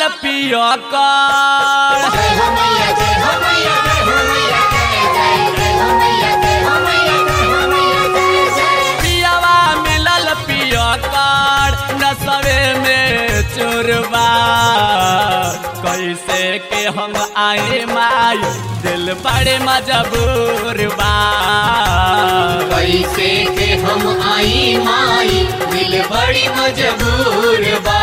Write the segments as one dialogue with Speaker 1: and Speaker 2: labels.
Speaker 1: मिलल पिया कर
Speaker 2: जय हो मैया जय हो मैया जय हो मैया जय जय जय हो मैया जय हो मैया जय हो मैया जय जय
Speaker 1: पियावा मिलल पिया कर नसवे में चोरबा कैसे के हम आए माई दिल बड़े मजबूर बा
Speaker 2: कैसे के हम आई माई दिल बड़ी मजबूर बा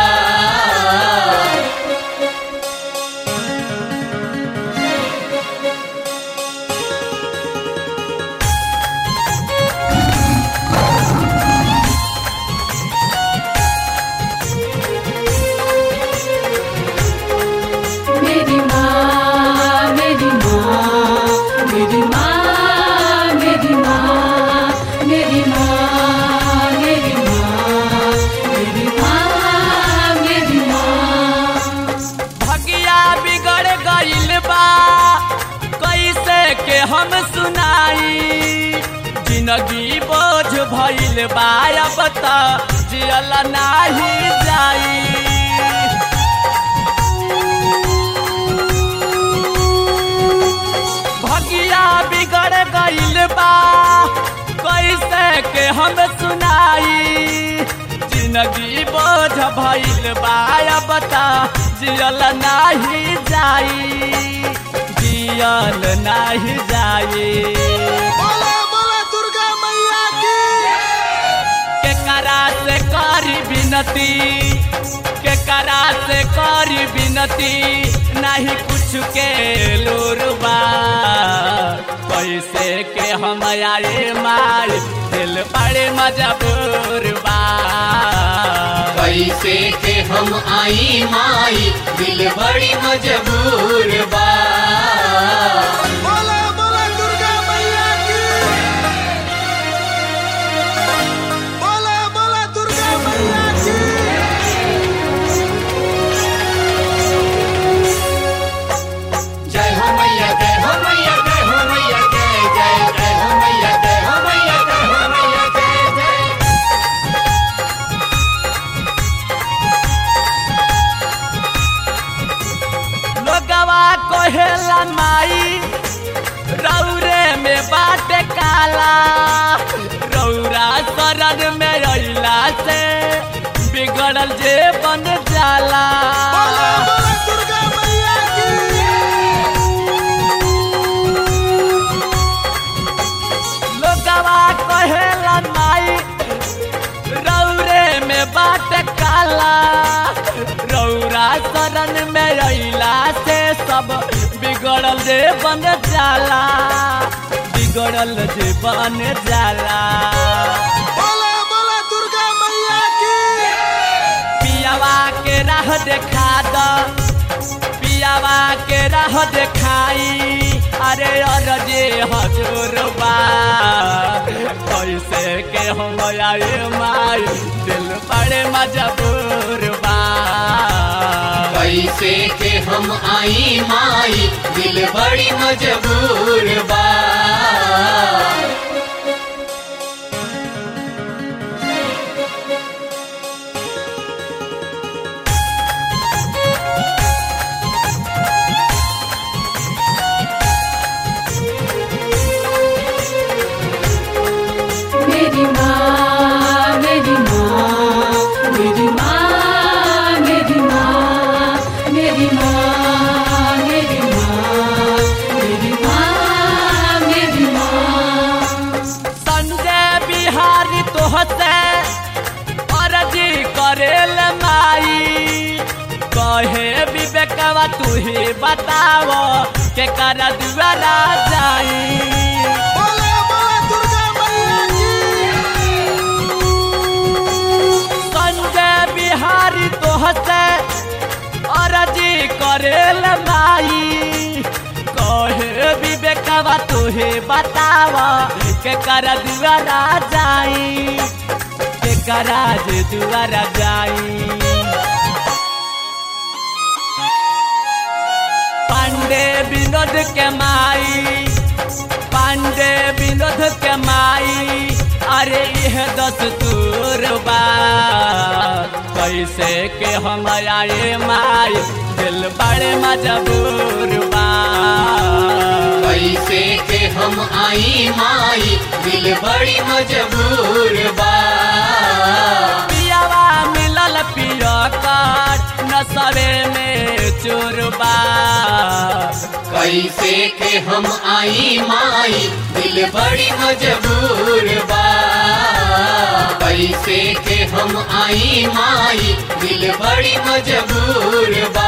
Speaker 3: मेरी माँ मेरी माँ मेरी माँ मेरी माँ मेरी माँ मेरी माँ मेरी माँ मेरी माँ
Speaker 1: भगिया बिगड़ गइल बा कैसे के हम सुनाई जिंदगी बोझ भइल बा अब त जियल नाही जाई भगिया बिगड़ गइल बा कैसे के हम सुनाई जिंदगी बोझ भइल बा अब त जियल नाही जाई जियल नाही जाई
Speaker 4: बोला बोला दुर्गा मैया की
Speaker 1: केकरा से करी विनती केकरा से करी विनती नहीं कुछ के लोरबा कैसे के हम आए माई दिल बड़े मजबूर बा
Speaker 2: कैसे के हम आई माई दिल बड़ी मजबूर बा
Speaker 4: बोला बोला दुर्गा मैया की बोला बोला दुर्गा मैया की
Speaker 2: जय हो मैया जय हो मैया जय हो मैया जय जय जय हो मैया जय हो मैया जय हो मैया जय जय
Speaker 1: लोगवा कहेला माई रौरे में बाट काला रौरा शरण में अइला से बिगड़ल जे बन जाला
Speaker 4: बोला बोला दुर्गा मैया की
Speaker 1: लोगवा कहेला माई रौरे में बाट काला रौरा शरण में अइला से सब बिगड़ल जे बन जाला बिगड़ल जे बन जाला
Speaker 4: बोला बोला दुर्गा मैया की
Speaker 1: पियावा के राह देखा द पियावा के राह देखाई अरे अरजे हजूर बा कैसे के हम आए माई दिल बड़े मजबूर बा
Speaker 2: कैसे के हम आई माई दिल बड़ी मजबूर बा
Speaker 3: मेरी माँ मेरी माँ मेरी माँ मेरी माँ मेरी माँ मेरी माँ मेरी माँ मेरी माँ
Speaker 1: संजय बिहारी तोहसे अर्जी करेल माई कहे विवेकवा तू ही बताव के कर दुआरा जाई
Speaker 4: बोला बोला दुर्गा मैया की
Speaker 1: संजय बिहारी तोहसे अर्जी करेल माई कहे विवेकवा तुहे बताव के कर दुआरा जाई के करा जे दुआरा जाई पांडे विनोद के माई पांडे विनोद के माई अरे यह दस तूर बा कैसे के हम आए माई दिल बड़े मजबूर बा
Speaker 2: कैसे के हम आई माई दिल बड़ी मजबूर बा
Speaker 1: पियावा मिलल पिया काट नसरे में चोरबा
Speaker 2: कैसे के हम आई माई दिल बड़ी मजबूर बा कैसे के हम आई माई दिल बड़ी मजबूर बा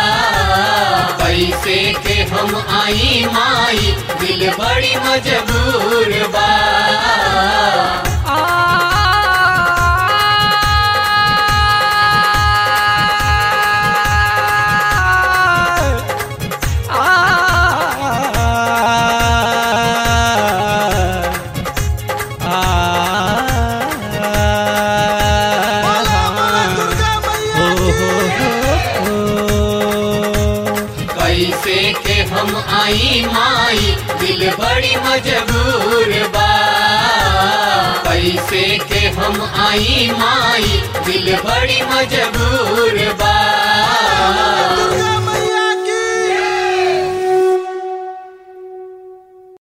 Speaker 2: कैसे के हम आई माई दिल बड़ी मजबूर बा
Speaker 4: बोला बोला दुर्गा मैया की
Speaker 2: कैसे के हम आई माई दिल बड़ी मजबूर बा कैसे के हम आई माई दिल बड़ी मजबूर बा